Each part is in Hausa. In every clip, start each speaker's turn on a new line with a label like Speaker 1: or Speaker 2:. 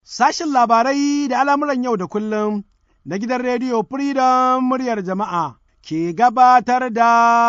Speaker 1: Sashin labarai da al'amuran yau da kullum na gidan rediyo Freedom muryar jama'a ke gabatar da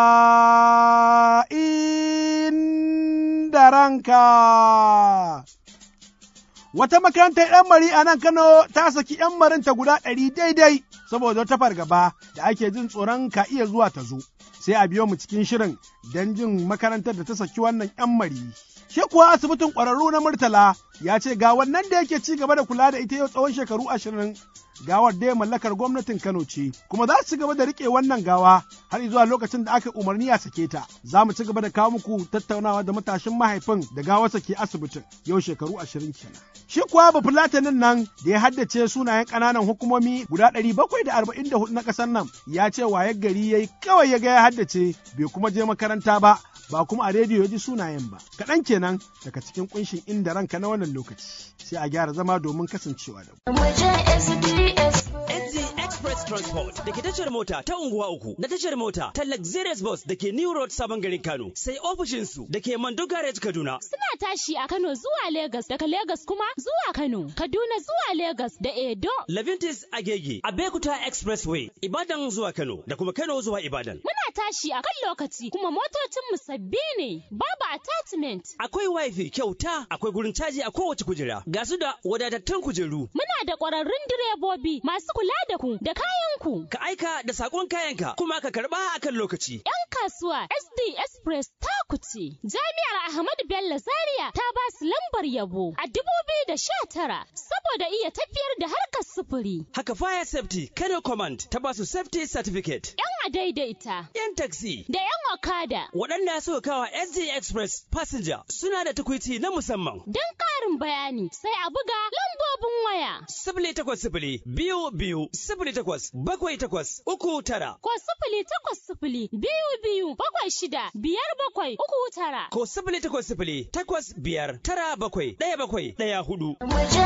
Speaker 1: inda ranka. Wata makarantar ‘yan mari a nan Kano ta saki ‘yan marinta guda ɗari daidai saboda wata fargaba da ake jin tsoron ka iya zuwa ta zo. Sai a biyo mu cikin shirin don jin makarantar da ta saki wannan ‘yan mari. Shi kuwa asibitin ƙwararru na Murtala ya ce ga wannan da yake ci gaba da kula da ita yau tsawon shekaru ashirin gawar dai mallakar gwamnatin Kano ce, kuma za su ci gaba da riƙe wannan gawa har zuwa lokacin da aka umarni a sake ta. Za mu ci gaba da kawo muku tattaunawa da matashin mahaifin da gawarsa ke asibitin yau shekaru ashirin kenan. Shi kuwa ba fulatanin nan da ya haddace sunayen ƙananan hukumomi guda ɗari bakwai da arba'in da hudu na ƙasar nan ya ce waye gari ya yi kawai ya ga ya haddace bai kuma je makaranta ba ba kuma a rediyo ya ji sunayen ba. Kaɗan kenan daga cikin ƙunshin inda ranka na wannan lokaci. Sai a gyara zama domin kasancewa da mu.
Speaker 2: NZ Express Transport da ke tashar mota ta unguwa uku na tashar mota ta Luxurious Bus da ke New Road Sabon Garin Kano sai ofishinsu da ke Mando Garage Kaduna.
Speaker 3: Suna tashi a Kano zuwa Legas daga Legas kuma zuwa Kano, Kaduna zuwa Legas da Edo.
Speaker 2: Levintis Agege, Abekuta Expressway, Ibadan zuwa Kano da kuma Kano zuwa Ibadan.
Speaker 3: Muna tashi a kan lokaci kuma motocinmu sabbi ne, babu attachment.
Speaker 2: Akwai wifi kyauta, akwai gurin caji a kowace kujera. Ga su da wadatattun kujeru.
Speaker 3: Muna da ƙwararrun direbobi masu kula da ku da kayanku.
Speaker 2: Ka aika da sakon kayanka kuma ka karba akan lokaci.
Speaker 3: 'Yan kasuwa SD Express ta kuce. Jami'ar Ahmadu Bello Zaria ta ba su lambar yabo a dubu biyu da sha tara saboda iya tafiyar da harkar sufuri.
Speaker 2: Haka Fire Safety Kano Command ta ba su Safety Certificate.
Speaker 3: 'Yan adaidaita.
Speaker 2: 'Yan taxi.
Speaker 3: Da 'yan okada.
Speaker 2: Waɗanda suka kawa SD Express Passenger suna da tukwici na musamman.
Speaker 3: Don ƙarin bayani sai a buga lambobin waya.
Speaker 2: Sifili takwas sifili biyu biyu sifili takwas bakwai takwas uku tara.
Speaker 3: Ko sifili takwas sifili biyu biyu bakwai shida biyar bakwai uku tara.
Speaker 2: Ko sifili takwas sifili takwas biyar tara bakwai ɗaya bakwai ɗaya hudu.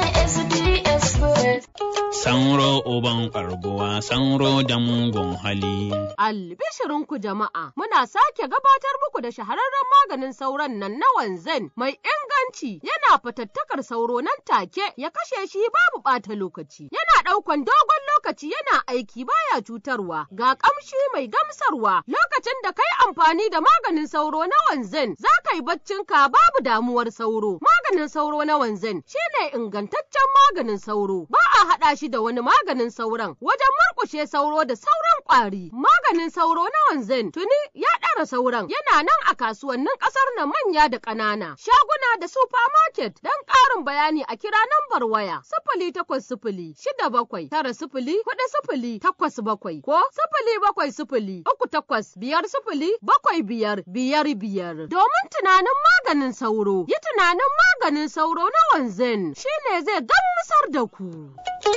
Speaker 4: Sanro uban ƙarguwa, sanro da mugun hali.
Speaker 5: Albishirinku jama'a, muna sake gabatar muku da shahararren maganin sauron nan na wanzan mai inganci yana fatattakar sauro nan take ya kashe shi babu ɓata lokaci. Yana ɗaukan dogon lokaci yana aiki baya cutarwa ga ƙamshi mai gamsarwa lokacin da kai amfani da maganin sauro na wanzan za ka yi baccinka babu damuwar sauro. Maganin sauro na wanzan shine ingantaccen maganin sauro ba a haɗa shi da wani maganin sauron wajen murƙushe sauro da sauran ƙwari. Maganin sauro na wanzan tuni ya ɗara sauran yana nan a kasuwannin ƙasar na manya da ƙanana. Shaguna da supermarket don ƙarin bayani a kira nambar waya sifili takwas sifili shida bakwai tara sifili hudu sifili takwas bakwai ko sifili bakwai sifili uku takwas biyar sifili bakwai biyar biyar biyar. Domin tunanin maganin sauro yi tunanin maganin sauro na wanzan shine zai gamsar da ku.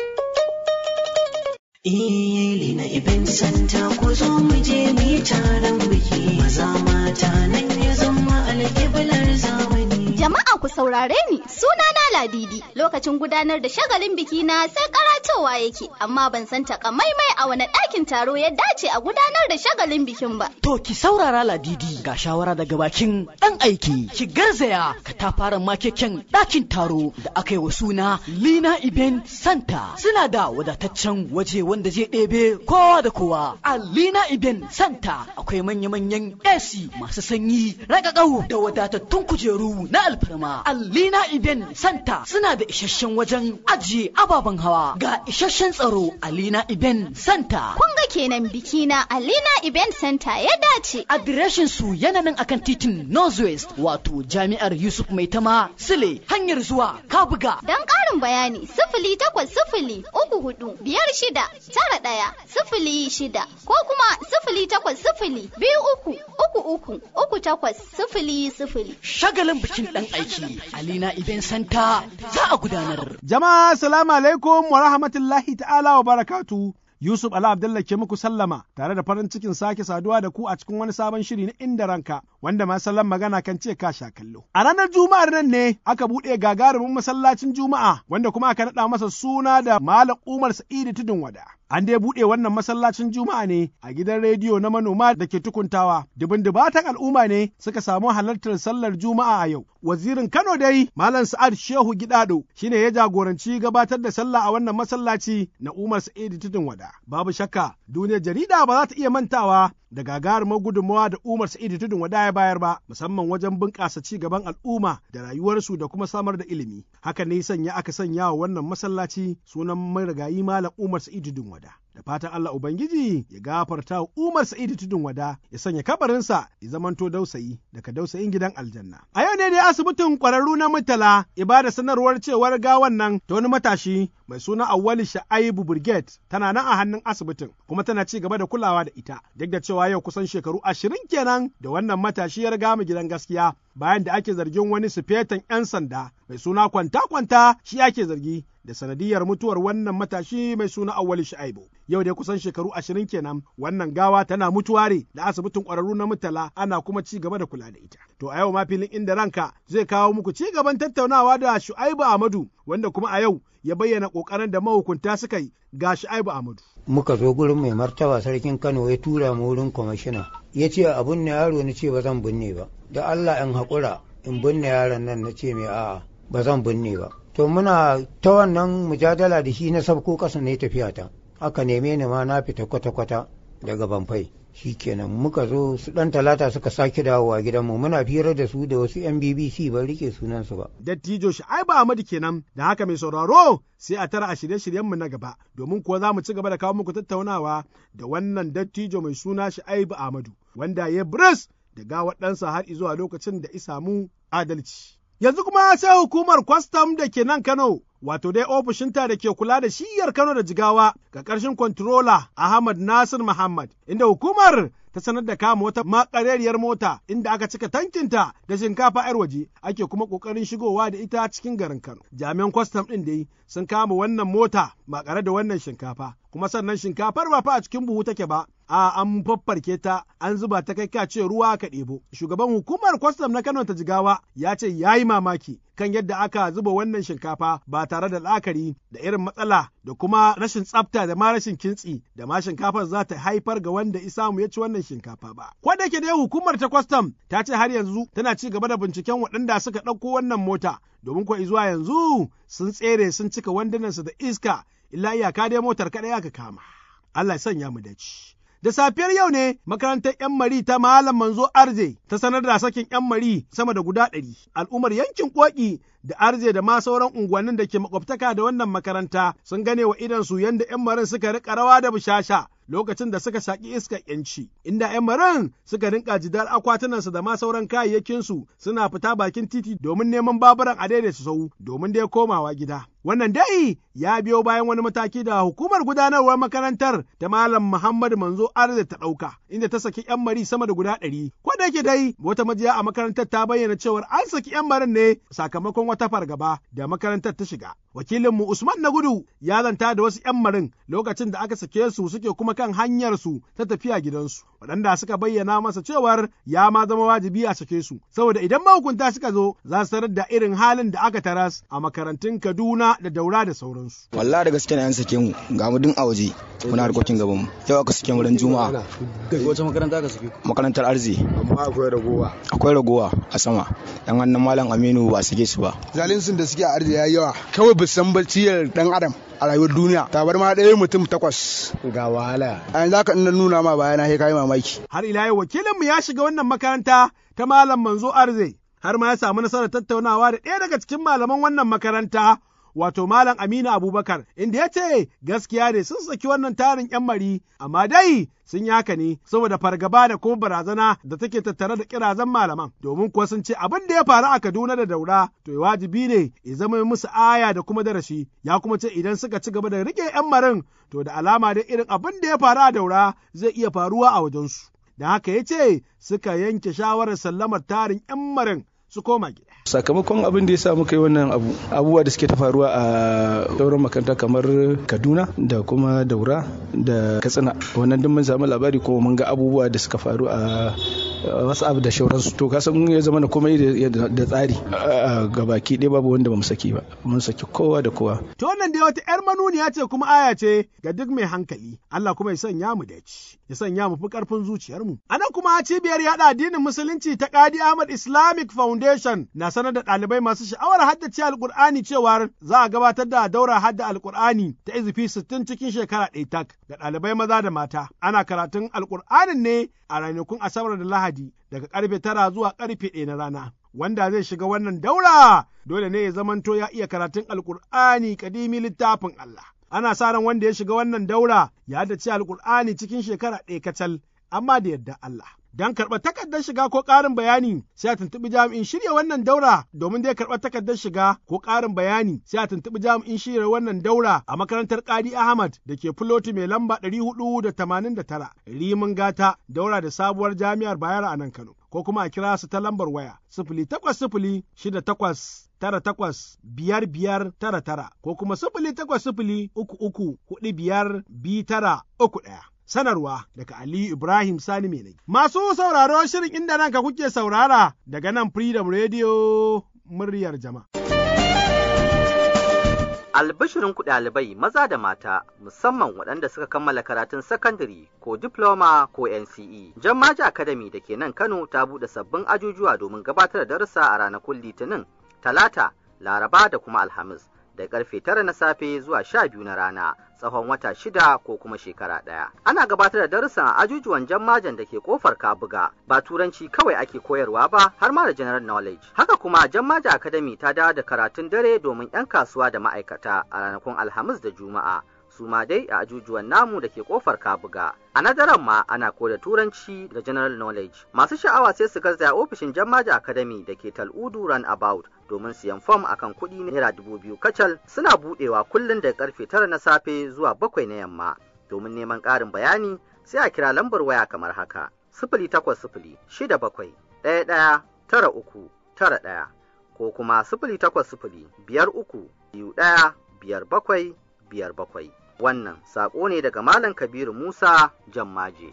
Speaker 6: Iyali na Ibn Santa ku zo mu je mu yi taron biki maza mata nan ya zama alƙiblar zamani.
Speaker 7: Jama'a ku saurare ni suna na Ladidi lokacin gudanar da shagalin biki na sai karatowa yake amma ban san takamaimai a wani ɗakin taro ya dace a gudanar da shagalin bikin ba.
Speaker 8: To ki saurara Ladidi ga shawara daga bakin ɗan aiki ki garzaya ka ta fara makeken ɗakin taro da aka yi wa suna Lina Iben Santa suna da wadataccen waje wanda zai ɗebe kowa da kowa. A Lina Iben Santa akwai manya-manyan AC masu sanyi ragagau da wadatattun kujeru na alfarma. A Lina Iben Santa suna da isasshen wajen ajiye ababen hawa ga isasshen tsaro a Lina Iben Santa.
Speaker 7: Kun ga kenan biki na Alina Event Center ya dace.
Speaker 8: Adireshin su yana nan akan titin Northwest wato Jami'ar Yusuf Maitama Sile hanyar zuwa Kabuga.
Speaker 7: Don ƙarin bayani sifili takwas sifili uku hudu biyar shida tara ɗaya sifili shida ko kuma sifili takwas sifili biyu uku uku uku uku takwas sifili sifili.
Speaker 8: Shagalin bikin ɗan aiki Alina Event Center za a gudanar.
Speaker 1: Jama'a salamu alaikum wa rahmatullahi ta'ala wa barakatu. Yusuf Ala Abdullah ke muku sallama tare da farin cikin sake saduwa da ku a cikin wani sabon shiri na inda ranka wanda ma sallan magana kan ce ka sha kallo. A ranar Juma'ar nan ne aka buɗe gagarumin masallacin Juma'a wanda kuma aka naɗa masa suna da Malam Umar Sa'idu Tudun Wada. An dai buɗe wannan masallacin Juma'a ne a gidan rediyo na manoma da ke tukuntawa. Dubin dubatan al'umma ne suka samu halartar sallar Juma'a a yau. Wazirin Kano dai Malam Sa'ad Shehu Gidado shine ya jagoranci gabatar da sallah a wannan masallaci na Umar Sa'idu Tudun Wada. Babu shakka duniyar jarida ba za ta iya mantawa da gagarumar gudunmawa da Umar Sa'idu Tudun Wada ya bayar ba, musamman wajen bunƙasa ci gaban al'umma da rayuwarsu da kuma samar da ilimi. Haka ne sanya aka sanya wa wannan masallaci sunan marigayi Malam Umar Sa'idu Tudun Wada. Da fatan Allah Ubangiji ya gafarta wa Umar Sa'idu Tudun Wada ya sanya kabarinsa ya zamanto dausayi daga dausayin gidan aljanna. A yau ne dai asibitin ƙwararru na Murtala ibada sanarwar cewar gawan nan ta wani matashi mai suna Awwali Sha'aibu Brigade tana nan a hannun asibitin kuma tana ci gaba da kulawa da ita duk da cewa yau kusan shekaru ashirin kenan da wannan matashi ya riga mu gidan gaskiya bayan da ake zargin wani sufetan 'yan sanda mai suna kwanta-kwanta shi ake zargi da sanadiyar mutuwar wannan matashi mai suna Awwali Sha'aibu. Yau dai kusan shekaru ashirin kenan wannan gawa tana mutuware da asibitin ƙwararru na Murtala ana kuma ci gaba da kula da ita. To a yau ma filin inda ranka zai kawo muku ci gaban tattaunawa da Shu'aibu Ahmadu wanda kuma a yau ya bayyana ƙoƙarin da mahukunta suka yi ga Shu'aibu Ahmadu.
Speaker 9: Muka zo gurin mai martaba sarkin Kano ya tura mu wurin kwamishina. Ya ce abun ne yaro na ce ba zan binne ba. Da Allah in haƙura in binne yaron nan na ce mai a'a ba zan binne ba. To muna ta wannan mujadala da shi na sabko ƙasa ne tafiya ta. Aka neme ni ma na fita kwata-kwata daga banfai. Shi kenan muka zo su ɗan talata suka sake dawowa gidanmu muna fira da su da wasu 'yan BBC ban rike sunansu ba.
Speaker 1: Dattijo Shu'aibu Ahmadu kenan da haka mai sauraro sai a tara a shirye-shiryenmu na gaba domin kuwa za mu ci gaba da kawo muku tattaunawa da wannan dattijo mai suna Shu'aibu Ahmadu wanda ya bris da gawar ɗansa har zuwa lokacin da isamu adalci. Yanzu kuma sai hukumar kwastam da ke nan Kano, wato dai ofishinta da ke kula da shiyar Kano da Jigawa ga ƙarshen kwantirola Ahmad Nasir Muhammad, inda hukumar ta sanar da kama wata makarariyar mota inda aka cika tankinta da shinkafa 'yar waje ake kuma ƙoƙarin shigowa da ita cikin garin Kano. Jami'an kwastam ɗin dai sun kama wannan mota makare da wannan shinkafa, kuma sannan shinkafar ba fa a cikin buhu take ba, a an faffarke ta an zuba ta kai kace ruwa ka ɗebo. Shugaban hukumar kwastam na Kano ta Jigawa ya ce ya yi mamaki kan yadda aka zuba wannan shinkafa ba tare da la'akari da irin matsala da kuma rashin tsafta da ma rashin kintsi da ma shinkafar za ta haifar ga wanda isamu ya ci wannan shinkafa ba. Ko da ke dai hukumar ta kwastam ta ce har yanzu tana ci gaba da binciken waɗanda suka ɗauko wannan mota domin ko zuwa yanzu sun tsere sun cika wandunansu da iska illa iyaka dai motar kaɗai aka kama. Allah ya sanya mu dace. Da safiyar yau ne makarantar 'yan mari ta Malam Manzo Arze ta sanar da sakin 'yan mari sama da guda ɗari. Al'ummar yankin Koki da Arze da ma sauran unguwannin da ke makwabtaka da wannan makaranta sun gane wa idansu yadda 'yan marin suka riƙa rawa da bushasha lokacin da suka shaƙi iskar ‘yanci, inda ‘yan marin suka rinka jidar akwatunansu da ma sauran kayayyakinsu suna fita bakin titi domin neman baburan a daidaita sau domin dai komawa gida. Wannan dai ya biyo bayan wani mataki da hukumar gudanarwar makarantar ta Malam Muhammad Manzo Arze ta ɗauka, inda ta saki ‘yan mari sama da guda ɗari. Ko da yake dai wata majiya a makarantar ta bayyana cewar an saki ‘yan marin ne sakamakon wata fargaba da makarantar ta shiga. Wakilinmu Usman na gudu ya zanta da wasu ‘yan marin lokacin da aka sake su suke kuma kan hanyarsu ta tafiya gidansu, waɗanda suka bayyana masa cewar ya ma zama wajibi a sake su, saboda idan mahukunta suka zo za su tarar da irin halin da aka taras a makarantun Kaduna da Daura da sauransu.
Speaker 10: Wallahi da gaske na yan sake mu ga mu dun a waje muna harkokin gaban mu. Yau aka sake mu ran Juma'a.
Speaker 11: Wace makaranta aka sake?
Speaker 10: Makarantar Arzi.
Speaker 11: Amma akwai ragowa.
Speaker 10: Akwai ragowa a sama. Dan wannan Malam Aminu ba sake su ba.
Speaker 11: Zalinsun da suke a Arzi yayi yawa. Kawai bisan barciyar dan Adam. a rayuwar duniya tabar ma ɗaya mutum takwas ga wahala a yanzu haka ina nuna ma bayana sai kayi mamaki
Speaker 1: har ila yau wakilinmu ya shiga wannan makaranta ta malam manzo arze har ma ya samu nasarar tattaunawa da ɗaya daga cikin malaman wannan makaranta wato Malam Aminu Abubakar, inda ya ce gaskiya ne sun saki wannan tarin ‘yan mari, amma dai sun yi haka ne saboda fargaba da kuma barazana da take tattare da kirazan malaman, domin kuwa sun ce abin da ya faru a Kaduna da Daura, to wajibi ne ya zama musu aya da kuma darasi, ya kuma ce idan suka ci gaba da rike ‘yan marin, to da alama da irin abin da ya faru a Daura zai iya faruwa a wajensu. Da haka ya ce suka yanke shawarar sallamar tarin ‘yan marin su koma gida.
Speaker 12: Sakamakon abin da ya sa muka yi wannan abu abubuwa da suke ta faruwa a sauran makaranta kamar Kaduna da kuma Daura da Katsina wannan duk mun samu labari kuma mun ga abubuwa da suka faru a wasu abu da shauransu to ka san ya zama na komai da tsari ga baki ɗaya babu wanda ba mu saki ba mun saki kowa da kowa
Speaker 1: to wannan dai wata yar manuniya ce kuma aya ce ga duk mai hankali Allah kuma ya sanya mu da ci ya sanya mu fi karfin zuciyarmu anan kuma cibiyar yada addinin musulunci ta Qadi Ahmad Islamic Foundation na sanar da ɗalibai masu sha'awar haddace alkur'ani cewar za a gabatar da daura hadda alkur'ani ta izifi sittin cikin shekara ɗaya tak ga ɗalibai maza da mata ana karatun alkur'anin ne a ranakun asabar da lahadi daga karfe tara zuwa karfe ɗaya na rana wanda zai shiga wannan daura dole ne ya zamanto ya iya karatun alkur'ani kadimi littafin Allah ana sa ran wanda ya shiga wannan daura ya haddace alkur'ani cikin shekara ɗaya kacal amma da yadda Allah Don karɓar takardar shiga ko ƙarin bayani sai a tuntuɓi jami'in shirya wannan daura domin dai karɓar takardar shiga ko ƙarin bayani sai a tuntuɓi jami'in shirya wannan daura a makarantar Kadi Ahmad da ke Fuloti mai lamba ɗari hudu da tamanin da tara Rimin Gata daura da sabuwar jami'ar Bayero a nan Kano ko kuma a kira su ta lambar waya sifili takwas sifili shida takwas tara takwas biyar biyar tara tara ko kuma sifili takwas sifili uku uku huɗu biyar biyu tara uku ɗaya. sanarwa daga Ali Ibrahim Sani Menai. Masu sauraro shirin inda nan ka kuke saurara daga nan Freedom Radio muryar jama'a.
Speaker 13: Albishirin ku ɗalibai maza da mata musamman waɗanda suka kammala karatun sakandare ko diploma ko NCE. Jammaji Academy da ke nan Kano ta buɗe sabbin ajujuwa domin gabatar da darussa a ranakun Litinin, Talata, Laraba da kuma Alhamis. da karfe tara na safe zuwa sha biyu na rana tsawon wata shida ko kuma shekara ɗaya. Ana gabatar da darussan a ajujuwan jammajan da ke kofar Kabuga ba turanci kawai ake koyarwa ba har ma da general knowledge. Haka kuma jammaja academy ta dawo da karatun dare domin 'yan kasuwa da ma'aikata a ranakun Alhamis da Juma'a. su ma dai a ajujuwan namu da ke kofar kabuga a nadaran ma ana koda turanci da general knowledge masu sha'awa sai su garzaya ofishin jammaja academy da ke tal'udu run about domin siyan fom akan kuɗi naira dubu biyu kacal suna buɗewa kullum da karfe tara na safe zuwa bakwai na yamma domin neman ƙarin bayani sai a kira lambar waya kamar haka sifili takwas sifili shida bakwai ɗaya ɗaya tara uku tara ɗaya ko kuma sifili takwas sifili biyar uku biyu ɗaya biyar bakwai biyar bakwai wannan saƙo ne daga Malam Kabiru Musa Jammaje.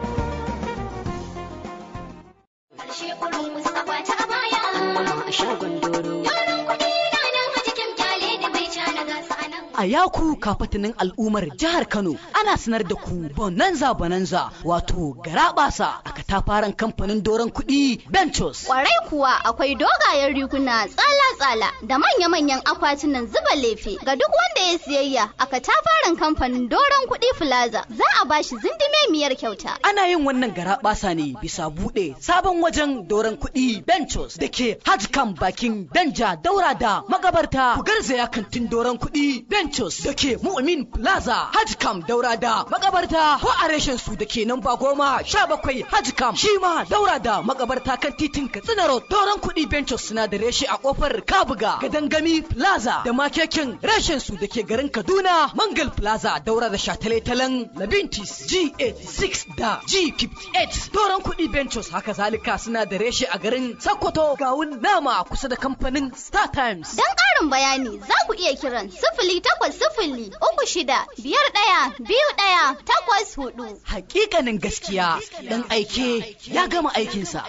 Speaker 8: A yaku kafatanin al'ummar jihar Kano ana sanar da ku bonanza bonanza wato garabasa a katafaren kamfanin doron kuɗi Benchos.
Speaker 7: Kwarai kuwa akwai dogayen riguna tsala-tsala da manya-manyan akwatunan zuba lefe ga duk wanda ya siyayya a katafaren kamfanin doron kuɗi Plaza za a bashi zindimemiyar kyauta.
Speaker 8: Ana yin wannan garabasa ne bisa buɗe sabon wajen doron kuɗi Benchos da ke Hajkan bakin Danja daura da magabarta ku garzaya kantin doron kuɗi Benchos da ke Mu'min Plaza Hajkam daura da magabarta ko a reshen su da ke nan ba goma sha bakwai Hajkam shi ma daura da magabarta kan titin Katsina Road doron kuɗi Benchos suna da reshe a kofar Kabuga Gadangami Plaza da makekin reshen su da ke garin Kaduna Mangal Plaza daura da shataletalen Labintis G86 da G58 doron kuɗi Benchos haka zalika suna da reshe a garin Sokoto gawun nama kusa da kamfanin Star Times.
Speaker 7: Don ƙarin bayani za ku iya kiran sifili takwas sifili uku shida biyar ɗaya biyu ɗaya takwas hudu.
Speaker 8: Hakikanin gaskiya ɗan aike ya gama aikinsa.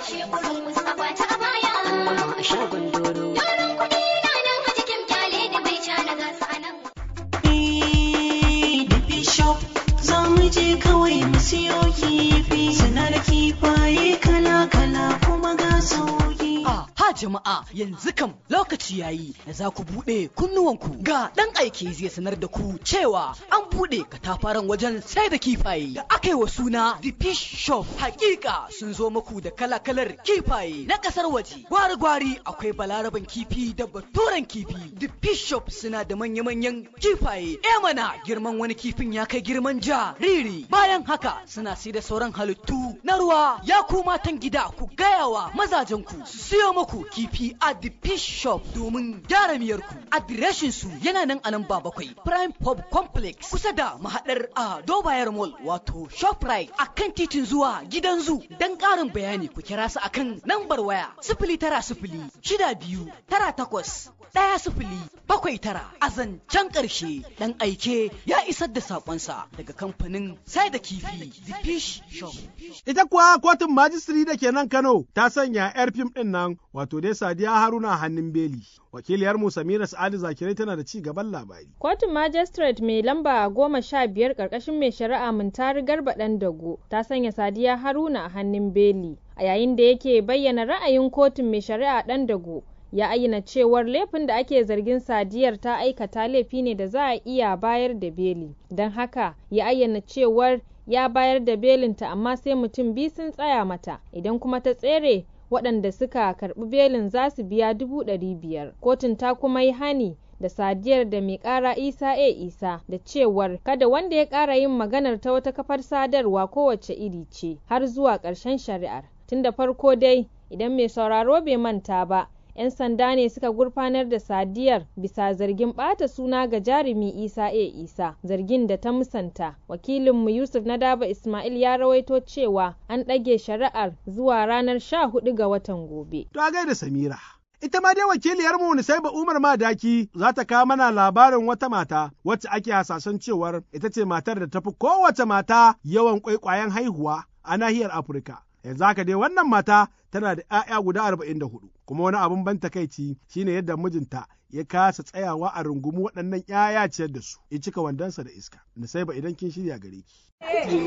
Speaker 6: Za mu je kawai mu siyo kifi, suna da kifaye kala-kala kuma ga sauki.
Speaker 8: Ha jama'a yanzu kam lokaci yayi da za ku buɗe kunnuwanku ga ɗan aiki zai sanar da ku cewa an buɗe katafaren wajen sai da kifaye da aka yi wa suna The Fish Shop. Hakika sun zo muku da kala-kalar kifaye na ƙasar waje. Gwari-gwari akwai balaraban kifi da baturen kifi. The Fish Shop suna da manya-manyan kifaye. E mana girman wani kifin ya kai girman jariri. Bayan haka suna sai da sauran halittu na ruwa. Ya ku matan gida ku gaya wa mazajenku su siyo muku kifi a the fish shop domin gyara miyarku. Adireshin su yana nan a nan ba bakwai Prime Pub Complex kusa da mahadar a Dobayar Mall wato Shoprite a kan titin zuwa gidan zu. Don ƙarin bayani ku kira su akan lambar waya sifili tara sifili shida biyu tara takwas ɗaya sifili bakwai tara a zancen ƙarshe ɗan aike ya isar da saƙonsa daga kamfanin sai da kifi the fish shop.
Speaker 1: Ita kuwa kotun majistiri da ke nan Kano ta sanya 'yar fim ɗin nan wato dai Sadiya Haruna hannun beli. Wakiliyar mu Samira Sa'adu Zakirai tana da ci gaban labari.
Speaker 14: Kotun Magistrate mai lamba goma sha biyar ƙarƙashin mai shari'a Muntari Garba ɗan Dago ta sanya Sadiya Haruna a hannun beli. A yayin da yake bayyana ra'ayin kotun mai shari'a ɗan Dago ya ayyana cewar laifin da ake zargin sadiyar ta aikata laifi ne da za a iya bayar da beli don haka ya ayyana cewar ya bayar da belinta amma sai mutum biyu sun tsaya mata idan kuma ta tsere waɗanda suka karɓi belin za su biya dubu ɗari biyar kotun ta kuma yi hani da sadiyar da mai ƙara isa a isa da cewar kada wanda ya ƙara yin maganar ta wata kafar sadarwa kowace iri ce har zuwa ƙarshen shari'ar tun da farko dai idan mai sauraro bai manta ba 'yan sanda ne suka gurfanar da sadiyar bisa zargin ɓata suna ga jarumi isa a isa zargin da ta musanta wakilinmu yusuf na daba ismail ya rawaito cewa an ɗage shari'ar zuwa ranar sha hudu ga watan gobe
Speaker 1: To a gaida Samira. Ita ma dai wakiliyarmu Nisaiba Umar Madaki za ta kawo mana labarin wata mata wacce ake hasashen cewar ita ce matar da tafi kowace mata yawan kwaikwayon haihuwa a nahiyar Afirka. Yanzu haka dai wannan mata tana da 'ya'ya guda arba'in da hudu kuma wani abin ban takaici shine yadda mijinta ya kasa tsayawa a rungumi waɗannan 'ya'ya ciyar da su ya cika wandonsa da iska. Nisaiba idan kin shirya gare ki.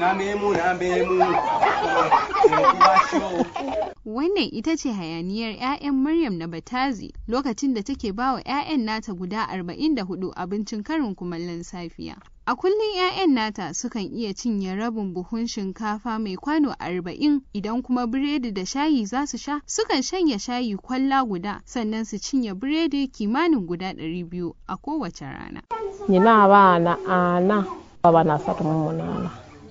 Speaker 15: Wannan ita ce hayaniyar 'ya'yan Maryam na Batazi lokacin da take ba wa 'ya'yan nata guda 44 abincin karin kumallon safiya. A kullum 'ya'yan nata sukan iya cinye rabin buhun shinkafa mai kwano arba'in idan kuma biredi da shayi za su sha sukan shanya shayi kwalla guda sannan su cinye biredi kimanin guda ɗari biyu a kowace rana.
Speaker 16: Nina abana ana baba na satu munana.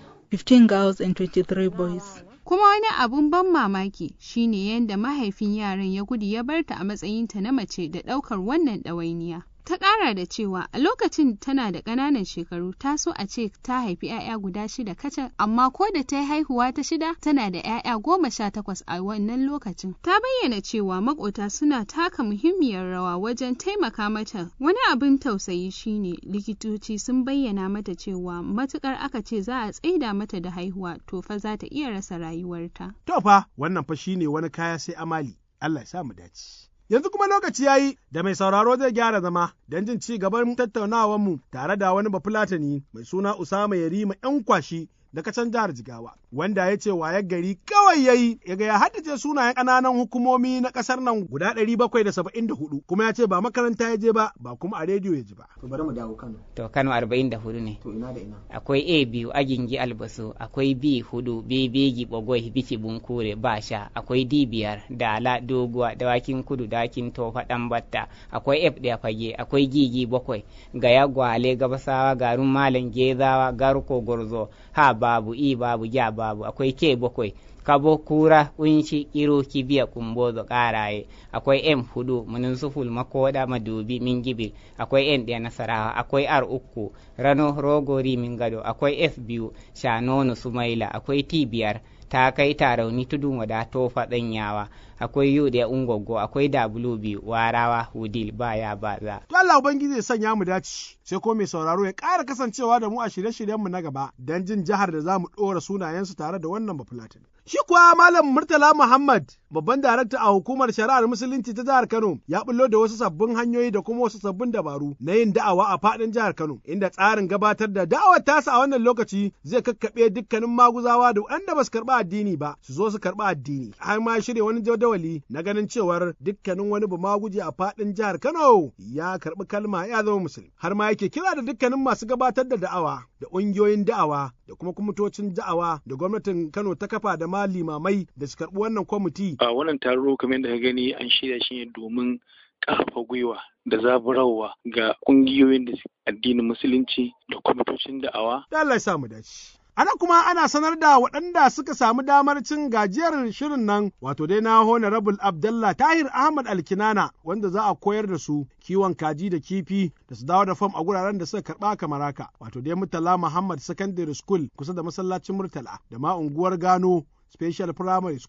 Speaker 17: 15 girls and 23 boys.
Speaker 15: Kuma wani abun ban mamaki shine yadda mahaifin yaran ya gudu ya barta a matsayinta na mace da ɗaukar wannan ɗawainiya. Ta ƙara da cewa a lokacin tana da ƙananan shekaru ta so a ce ta haifi 'ya'ya guda shida kacal amma ko da ta yi haihuwa ta shida tana da 'ya'ya goma sha takwas a wannan lokacin. Ta bayyana cewa makota suna taka muhimmiyar rawa wajen taimaka mata. Wani abin tausayi shine likitoci sun bayyana mata cewa matukar aka ce za a tsaida mata da haihuwa to fa za ta iya rasa rayuwarta.
Speaker 1: To fa wannan fa shine wani kaya sai amali. Allah ya sa mu dace. Yanzu kuma lokaci ya yi da mai sauraro zai gyara zama don jin ci gaban tattaunawarmu tare da wani bafulatani mai suna Usama Yarima ‘yan kwashi daga can jihar Jigawa, wanda ya ce wayar gari kawai ya yi ya ga ya haddace sunayen ƙananan hukumomi na ƙasar nan guda ɗari bakwai da saba'in da hudu, kuma ya ce ba makaranta ya je ba, ba kuma a rediyo ya ji ba.
Speaker 18: To bari mu dawo Kano.
Speaker 19: To Kano arba'in da hudu ne.
Speaker 18: To ina da ina.
Speaker 19: Akwai A biyu Agingi Albasu, akwai B hudu Bebegi Bogoi Bici Bunkure Basha, akwai D biyar Dala Doguwa Dawakin Kudu Dawakin Tofa Ɗanbatta, akwai F ɗaya Fage, akwai Gigi bakwai Gaya Gwale Gabasawa Garun Malam Gezawa Garuko Gorzo, ha babu i babu ja babu akwai ke bakwai kabo kura kunshi kiro kibiya kumbozo karaye akwai m hudu munin suful makoda madubi min gibil akwai n ɗaya nasarawa akwai r uku rano rogori min gado akwai f biyu shanono sumaila akwai t biyar ta kai tarauni tudun wada tofa ɗanyawa akwai yu da ungogo akwai w biyu warawa hudil baya baza
Speaker 1: To Allah Ubangiji ya sanya mu dace sai ko mai sauraro ya ƙara kasancewa da mu a shirye-shiryenmu na gaba don jin jihar da za mu ɗora sunayensu tare da wannan bafulatin. Shi kuwa Malam Murtala Muhammad, babban darakta a hukumar shari'ar Musulunci ta jihar Kano, ya bullo da wasu sabbin hanyoyi da kuma wasu sabbin dabaru na yin da'awa a faɗin jihar Kano, inda tsarin gabatar da da'awar tasa a wannan lokaci zai kakkaɓe dukkanin maguzawa da waɗanda ba su karɓi addini ba, su zo su karɓi addini. Har ma shirya wani jadawali na ganin cewar dukkanin wani bamaguje a faɗin jihar Kano ya karɓi kalma ya zama musulmi. Har ma yake kira da dukkanin masu gabatar da da'awa da ƙungiyoyin da'awa da kuma kwamitocin da'awa da gwamnatin Kano ta kafa da ma limamai da su karɓi wannan kwamiti.
Speaker 20: A wannan taro kamar da ka gani an shirya shi ne domin ƙarfafa gwiwa da zaburarwa ga ƙungiyoyin da addinin musulunci da kwamitocin da'awa.
Speaker 1: Da Allah ya sa mu dace. Ana kuma ana sanar da waɗanda suka samu damar cin gajiyar shirin nan wato dai na Honorable Abdallah Tahir Ahmad Alkinana wanda za a koyar da su kiwon kaji da kifi da su dawo da fam a guraren da suka karɓa kamar haka wato dai Murtala Muhammad Secondary School kusa da masallacin Murtala da ma unguwar Gano Special Primary School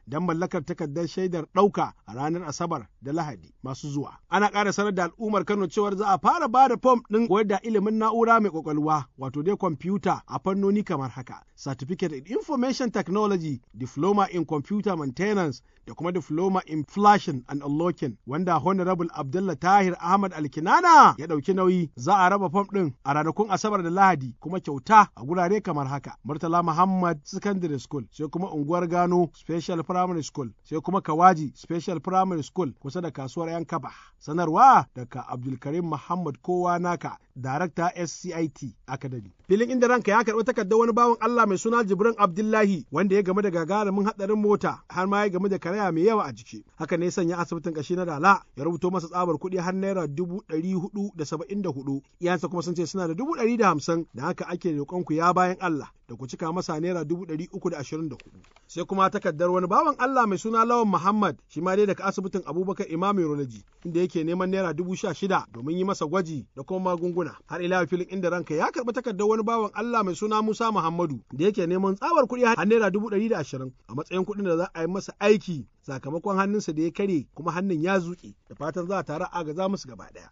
Speaker 1: don mallakar takardar shaidar ɗauka a ranar Asabar da Lahadi masu zuwa. Ana ƙara sanar da al'ummar Kano cewar za a fara ba da fom ɗin koyar da ilimin na'ura mai ƙwaƙwalwa wato dai kwamfuta a fannoni kamar haka. Certificate in Information Technology, Diploma in Computer Maintenance da kuma Diploma in Flashing and Unlocking wanda Honorable Abdullah Tahir Ahmad Alkinana ya ɗauki nauyi za a raba fom ɗin a ranakun Asabar da Lahadi kuma kyauta a gurare kamar haka. Murtala Muhammad Secondary School sai kuma unguwar Gano Special Primary School sai kuma Kawaji Special Primary School kusa da kasuwar Yankaba. Sanarwa daga Abdulkarim Muhammad Kowa Naka, Darakta SCIT Academy. Filin inda ranka ya karɓi takardar wani bawan Allah mai suna Jibrin Abdullahi wanda ya game da gagarumin haɗarin mota har ma ya game da karaya mai yawa a jiki. Haka ne sanya asibitin kashi na Dala ya rubuto masa tsabar kuɗi har naira dubu ɗari hudu da saba'in da hudu. Iyansa kuma sun ce suna da dubu ɗari da hamsin da haka ake roƙon ku ya bayan Allah da ku cika masa naira dubu ɗari uku da ashirin da hudu. Sai kuma takardar wani bawan Allah mai suna Lawan Muhammad shi ma dai daga asibitin Abubakar Imam Urology inda yake neman naira dubu sha shida domin yi masa gwaji da kuma magunguna. Har ila filin inda ranka ya karɓi takardar wani bawan Allah mai suna Musa Muhammadu da yake neman tsabar kuɗi har naira dubu ɗari da ashirin a matsayin kuɗin da za a yi masa aiki sakamakon hannunsa da ya kare kuma hannun ya zuƙe da fatan za a tare agaza musu gaba ɗaya.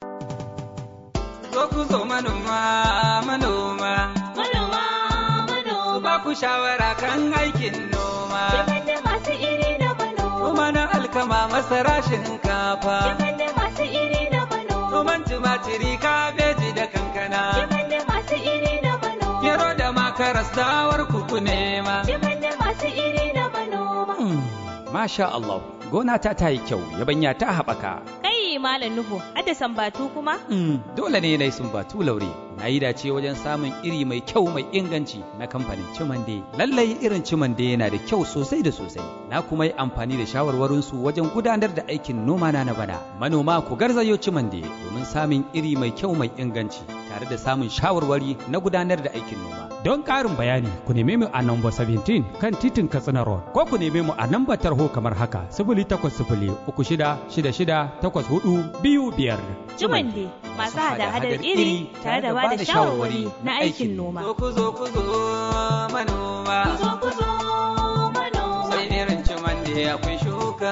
Speaker 18: Zo ku zo manoma manoma manoma manoma ba ku shawara kan aikin noma.
Speaker 21: da masu iri da manoma.
Speaker 18: Noma na alkama masara shinkafa.
Speaker 21: da masu iri da manoma.
Speaker 18: Noman tumatiri kabeji da kankana.
Speaker 21: da masu iri da manoma.
Speaker 18: Gero da makaras dawar kuku nema.
Speaker 21: da masu iri da manoma.
Speaker 22: Masha Allah, gona ta ta yi kyau, yabanya ta haɓaka.
Speaker 23: Kai Malam Nuhu, hada sambatu kuma?
Speaker 22: Mm, dole ne na yi sumbatu laure. Na yi dace wajen samun iri mai kyau mai inganci na kamfanin Cimande. Lallai irin Cimande yana da kyau sosai da sosai. Na kuma yi amfani da shawarwarinsu wajen gudanar da aikin noma na na bana. Manoma ku garzayo Cimande domin samun iri mai kyau mai inganci tare da samun shawarwari na gudanar da aikin noma.
Speaker 24: Don ƙarin bayani ku neme mu a namba 17 kan titin Katsina Road ko ku neme mu a namba tarho kamar haka sifili takwas sifili uku shida shida shida takwas hudu biyu biyar.
Speaker 23: Jumande masu hada-hadar iri tare da bada shawarwari na aikin noma.
Speaker 18: Zo ku zo ku zo manoma.
Speaker 21: Zo ku zo manoma.
Speaker 18: Sai irin cimande akwai shuka.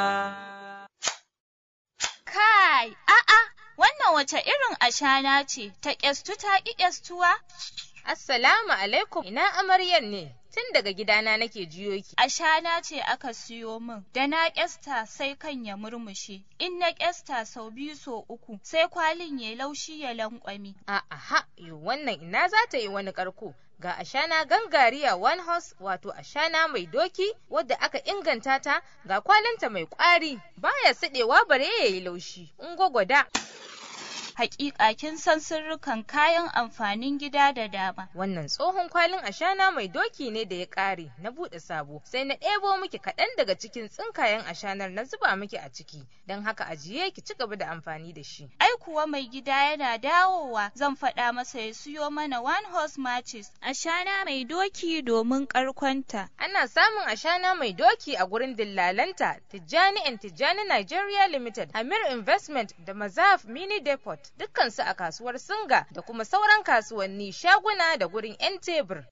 Speaker 25: Kai, a'a, wannan wace irin ashana ce, ta ƙyastu ta ƙi ƙyastuwa?
Speaker 5: Assalamu alaikum, ina amaryan ne? Tun daga gidana nake jiyo ki.
Speaker 25: Ashana ce aka siyo min, da na ƙyasta sai kan ya murmushe, in na ƙyasta sau biyu so uku, sai kwalin ya laushi ya lankwami.
Speaker 5: A'a, yo wannan ina za ta yi wani ƙarko. Ga ashana gangariya one horse wato ashana mai doki wadda aka inganta ta ga kwalinta mai ƙwari baya siɗewa bare ya yi laushi. In gwagwada.
Speaker 25: Hakika kin san sirrukan kayan amfanin gida da dama.
Speaker 5: Wannan tsohon kwalin ashana mai doki ne da ya ƙare na buɗe sabo sai na ɗebo miki kaɗan daga cikin tsinkayen ashanar na zuba miki a ciki don haka ajiye ki ci gaba da amfani da shi.
Speaker 25: Ai kuwa mai gida yana dawowa zan faɗa masa ya siyo mana one horse matches ashana mai doki domin ƙarkonta.
Speaker 5: Ana samun ashana mai doki a gurin dillalanta Tijjani and Tijjani Nigeria Limited, Amir Investment da Mazaf Mini Depot. dukkansu a kasuwar Singa da kuma sauran kasuwanni shaguna da gurin 'yan tebur.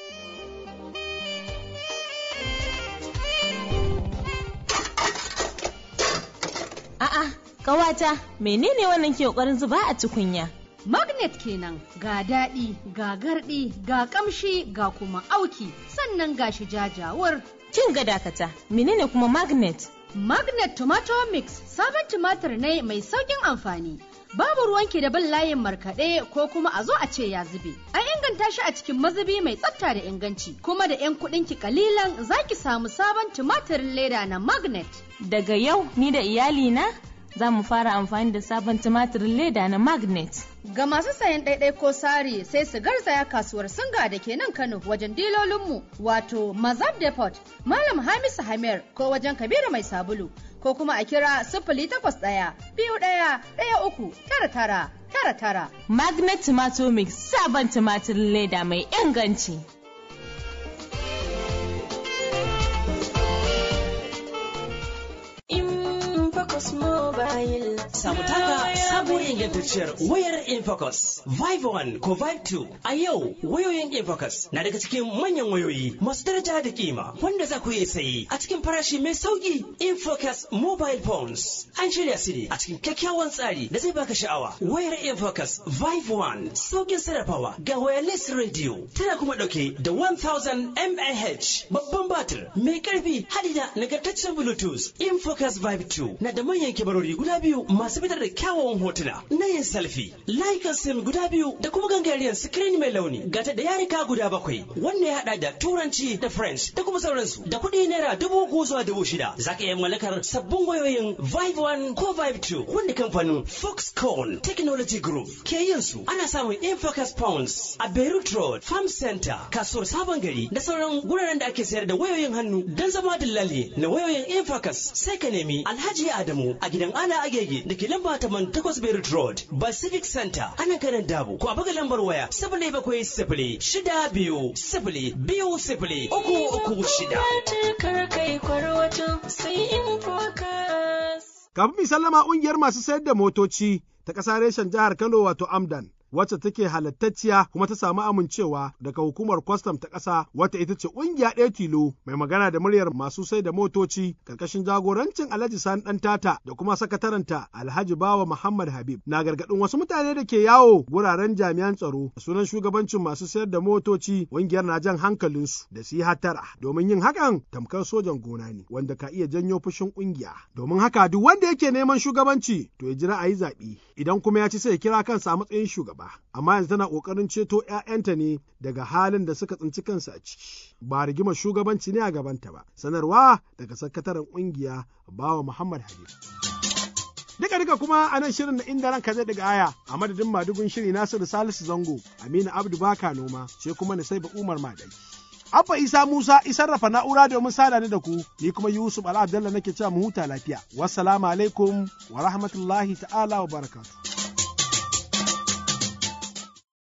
Speaker 23: A'a, ƙawata, menene wannan ke ƙoƙarin zuba a tukunya?
Speaker 26: Magnet kenan ga daɗi, ga garɗi, ga ƙamshi, ga kuma auki, sannan ga shi jajawar.
Speaker 23: Kin ga dakata, menene kuma magnet?
Speaker 26: Magnet Tomato Mix sabon tumatir ne mai sauƙin amfani. Babu ruwanki da bin layin markaɗe ko kuma a zo a ce ya zube. An inganta shi a cikin mazubi mai tsafta da inganci, kuma da 'yan kuɗinki kalilan za ki samu sabon tumatirin leda na Magnet.
Speaker 23: Daga yau ni da iyalina za mu fara amfani da sabon tumatirin leda na Magnet.
Speaker 26: Ga masu sayan ɗaiɗai ko sari sai su garzaya kasuwar Singa da ke nan Kano wajen dilolinmu wato Mazab Depot, Malam Hamisu Hamir ko wajen Kabiru Mai Sabulu ko kuma a kira sifili takwas ɗaya biyu ɗaya ɗaya uku tara tara tara tara.
Speaker 23: Magnet Tomato Mix sabon tumatirin leda mai inganci.
Speaker 6: In Focus Mobile
Speaker 2: Samu taka sabuwar ingantacciyar wayar Infocus Vive 1 ko Vive 2. A yau wayoyin Infocus na daga cikin manyan wayoyi masu daraja da kima wanda za ku iya sayi a cikin farashi mai sauki Infocus mobile phones. An shirya su ne a cikin kyakkyawan tsari da zai baka sha'awa. Wayar Infocus Vive 1 saukin sarrafawa ga wireless radio tana kuma dauke da 1000 mAh babban batir mai karfi hadi da nagartaccen Bluetooth. Infocus Vive 2 na da manyan kibarori guda biyu masu fitar da kyawawan hotuna na yin selfie. Layukan sim guda biyu da kuma gangariyar screen mai launi gata da yarika guda bakwai wanda ya hada da turanci da french da kuma sauransu da kuɗi naira dubu uku zuwa dubu shida. Za ka iya mallakar sabbin wayoyin Vive 1 ko Vive 2 wanda kamfanin Foxconn Technology Group ke yin su. Ana samun Infocus Pounds a Beirut Road, Farm Center, kasuwar Sabon Gari da sauran guraren da ake sayar da wayoyin hannu don zama dillali na wayoyin Infocus sai ka nemi Alhaji Adamu a gidan Ala Agege da ke lamba taman takwas Beirut Road, Pacific Center, ana kanan Dabo, ko a buga lambar waya sifili bakwai sifili shida biyu sifili biyu sifili uku uku shida.
Speaker 21: Kar kai kwarwato sai Infocus.
Speaker 1: Kafin mi sallama ƙungiyar masu sayar da motoci ta ƙasa reshen jihar Kano wato Amdan. wacce take halattacciya kuma ta samu amincewa daga hukumar kwastam ta ƙasa wata ita ce ƙungiya ɗaya tilo mai magana da muryar masu sai da motoci ƙarƙashin jagorancin Alhaji Sani ɗan tata da kuma sakataranta Alhaji Bawa Muhammad Habib na gargaɗin wasu mutane da ke yawo guraren jami'an tsaro da sunan shugabancin masu sayar da motoci ƙungiyar na jan hankalinsu da su yi hatara domin yin hakan tamkar sojan gona ne wanda ka iya janyo fushin ƙungiya domin haka duk wanda yake neman shugabanci to ya jira a yi zaɓe idan kuma ya ci sai ya kira kansa a matsayin shugaba. ba, amma yanzu tana ƙoƙarin ceto ‘ya'yanta ne daga halin da suka tsinci kansu a ciki. Ba rigimar shugabanci ne a gabanta ba, sanarwa daga sakataren ƙungiya Bawa Muhammad Habib. Duka duka kuma a nan shirin na inda ranka zai daga aya a madadin madugun shiri Nasiru Salisu Zango, Aminu Abdu Baka Noma, sai kuma na sai Umar Madai. Abba Isa Musa isarrafa na'ura domin sada ni da ku, ni kuma Yusuf Ala Abdallah nake cewa mu huta lafiya. Wassalamu alaikum wa rahmatullahi ta'ala wa barakatuh.